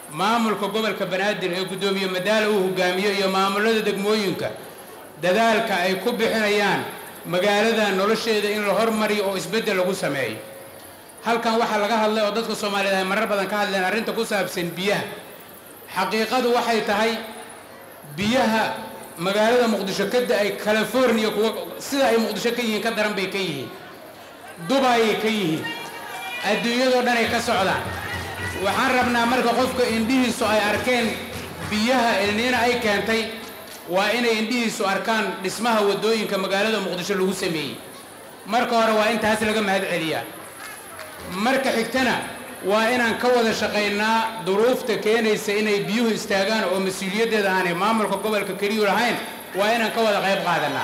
maamulka gobolka banaadir ee guddoomiye madaala uu hogaamiyo iyo maamulada degmooyinka dadaalka ay ku bixinayaan magaalada nolosheeda in la hormariyo oo isbeddel lagu sameeyo halkan waxaa laga hadlay oo dadka soomaaliyeed ay marar badan ka hadleen arrinta ku saabsan biyaha xaqiiqadu waxay tahay biyaha magaalada muqdisho ka da-ay california kuwa sida ay muqdisho ka yihiin ka daran bay ka yihiin dubayay ka yihiin adduunyadoo dhan ay ka socdaan waxaan rabnaa marka qofka indhihiisu ay arkeen biyaha elniina ay keentay waa inay indhihiisu arkaan dhismaha waddooyinka magaalada muqdisho lagu sameeyey marka hore waa in taas laga mahad celiyaa marka xigtana waa inaan ka wada shaqaynaa duruufta keenaysa inay biyuhu istaagaan oo mas-uuliyaddeeda aanay maamulka gobolka keliyu lahayn waa inaan ka wada qayb qaadanaa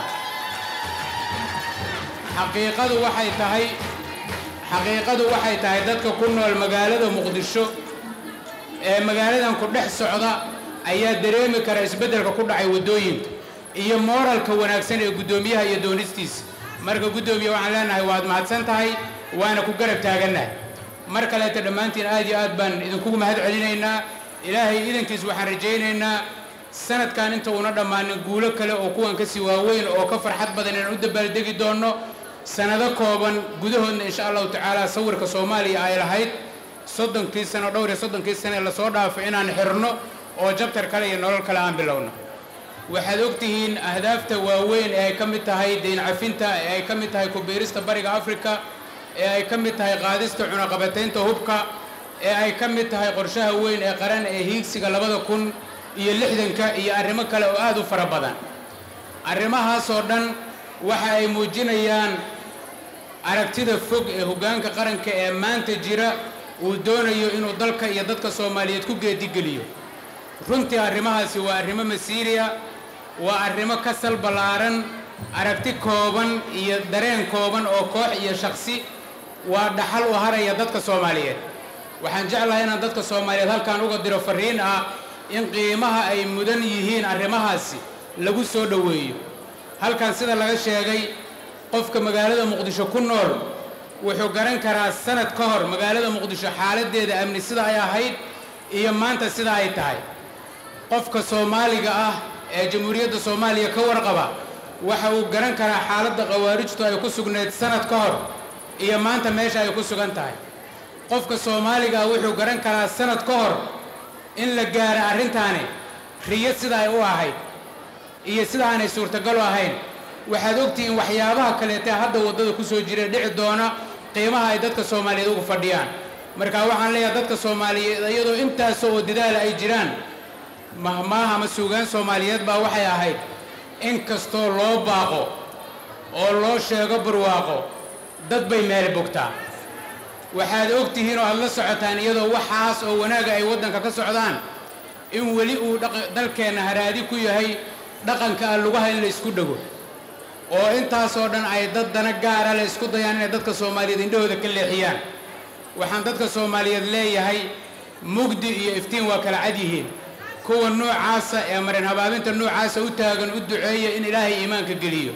xaqiiqadu waxay tahay xaqiiqadu waxay tahay dadka ku nool magaalada muqdisho ee magaaladan ku dhex socda ayaa dareemi kara isbeddelka ku dhacay waddooyinka iyo mooralka wanaagsan ee guddoomiyaha iyo doonistiisa marka guddoomiye waxaan leenahay waad mahadsan tahay waana ku garab taagannahay mar kaleeta dhammaantiin aad iyo aad baan idinkugu mahad celinaynaa ilaahay idankiis waxaan rajaynaynaa sanadkan inta uuna dhammaanin guulo kale oo kuwan kasii waaweyn oo ka farxad badan inaan u dabaaldegi doonno sanado kooban gudahoodna insha allahu tacaala sawirka soomaaliya ay lahayd soddonkii sano dhowr iyo soddonkii sano ee lasoo dhaafo inaan xirno oo jabtar kale iyo nolol kale aan bilowno waxaad ogtihiin ahdaafta waaweyn ee ay ka mid tahay deyn cafinta ee ay ka mid tahay kubiirista bariga afrika ee ay ka mid tahay qaadista cunaqabataynta hubka ee ay ka mid tahay qorshaha weyn ee qaran ee hiigsiga labada kun iyo lixdanka iyo arrimo kale oo aad u fara badan arrimahaasoo dhan waxa ay muujinayaan aragtida fog ee hoggaanka qaranka ee maanta jira uu doonayo inuu dalka iyo dadka soomaaliyeed ku geedigeliyo runtii arrimahaasi waa arrimo masiiriya waa arrimo ka sal ballaaran aragti kooban iyo dareen kooban oo koox iyo shakhsi waa dhaxal u haraya dadka soomaaliyeed waxaan jeclahay inaan dadka soomaaliyeed halkan uga diro farriin ah in qiimaha ay mudan yihiin arrimahaasi lagu soo dhoweeyo halkan sida laga sheegay qofka magaalada muqdisho ku nool wuxuu garan karaa sanad ka hor magaalada muqdisho xaaladdeeda amni sida ay ahayd iyo maanta sida ay tahay qofka soomaaliga ah ee jamhuuriyadda soomaaliya ka warqaba waxa uu garan karaa xaaladda khawaarijtu ay ku sugnayd sanad ka hor iyo maanta meesha ay ku sugan tahay qofka soomaaliga ah wuxuu garan karaa sanad ka hor in la gaara arrintaani riyo sida ay u ahayd iyo sida aanay suurtagal u ahayn waxaad ogtihiin waxyaabaha kaleetee hadda waddada ku soo jira dhici doona qiimaha ay dadka soomaaliyeed ugu fadhiyaan marka waxaan leeyahay dadka soomaaliyeed iyadoo intaasoo oo dadaala ay jiraan mahmaah ama suugaan soomaaliyeed baa waxay ahayd in kastoo loo baaqo oo loo sheego barwaaqo dad bay meel bogtaa waxaad og tihiin oo aad la socotaan iyadoo waxaas oo wanaaga ay waddanka ka socdaan in weli uu dalkeenna haraadi ku yahay dhaqanka ah lugaha in la isku dhego oo intaasoo dhan ay dad dana gaara la isku dayaan inay dadka soomaaliyeed indhahooda ka leexiyaan waxaan dadka soomaaliyeed leeyahay mugdi iyo iftiin waa kala cad yihiin kuwa noocaasa ee marin habaabinta noocaasa u taagan u duceeya in ilaahay iimaanka geliyo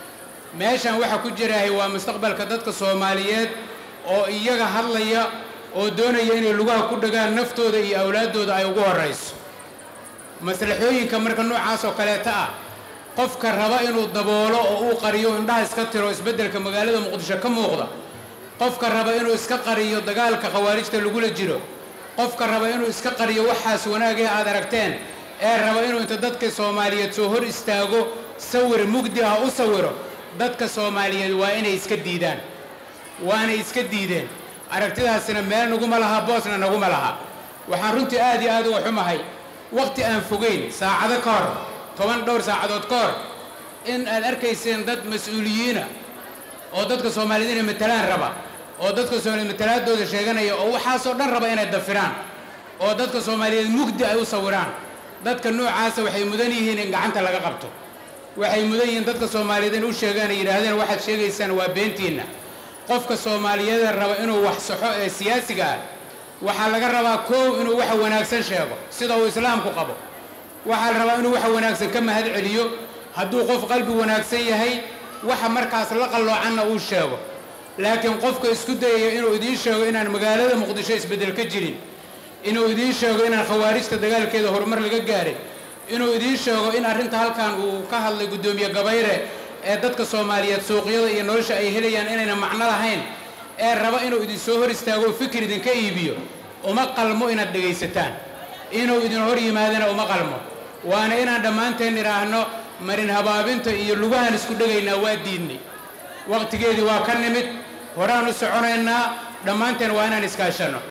meeshan waxa ku jiraahay waa mustaqbalka dadka soomaaliyeed oo iyaga hadlaya oo doonaya inay lugaha ku dhagaan naftooda iyo awlaaddooda ay ugu horrayso maslaxooyinka marka noocaas oo kaleeta ah qofka raba inuu daboolo oo uu qariyo indhaha iska tiro isbeddelka magaalada muqdisho ka muuqda qofka raba inuu iska qariyo dagaalka khawaarijta lagula jiro qofka raba inuu iska qariyo waxaas wanaagee aad aragteen ee raba inuu inta dadka soomaaliyeed soo hor istaago sawir mugdi ah u sawiro dadka soomaaliyeed waa inay iska diidaan waanay iska diideen aragtidaasina meel naguma laha boosna naguma laha waxaan runtii aad iyo aad uga xumahay wakhti aan fogeyn saacado ka hor toban dhowr saacadood ka hor in aad arkayseen dad mas-uuliyiina oo dadka soomaaliyeed inay matalaan raba oo dadka soomaaliyeed matalaadooda sheeganaya oo waxaasoo dhan raba inay dafiraan oo dadka soomaaliyeed mugdi ay u sawiraan dadka noocaasa waxay mudan yihiin in gacanta laga qabto waxay mudan yihiin dadka soomaaliyeed in u sheegaan ay yidhaahdeen waxaad sheegaysaan waa beentiinna qofka soomaaliyeeda raba inuu wax saxo ee siyaasiga ah waxaa laga rabaa koow inuu waxa wanaagsan sheego sida uu islaamku qabo waxaa la rabaa inuu waxa wanaagsan ka mahad celiyo hadduu qof qalbi wanaagsan yahay waxa markaas la qalloocanna uu sheego laakiin qofka isku dayaya inuu idiin sheego inaan magaalada muqdisho isbeddel ka jirin inuu idiin sheego inaan khawaarijta dagaalkeeda horumar laga gaaray inuu idiin sheego in arrinta halkan uu ka hadlay guddoomiye gabayre ee dadka soomaaliyeed suuqyada iyo nolosha ay helayaan inayna macno lahayn ee raba inuu idin soo hor istaago fikir idinka iibiyo uma qalmo inaad dhegaysataan inuu idin hor yimaadana uma qalmo waana inaan dhammaanteen idhaahno marin habaabinta iyo lugahan isku dhegaynaa waa diidnay waqtigeedii waa ka nimid horaan u soconaynaa dhammaanteen waa inaan iskaashanno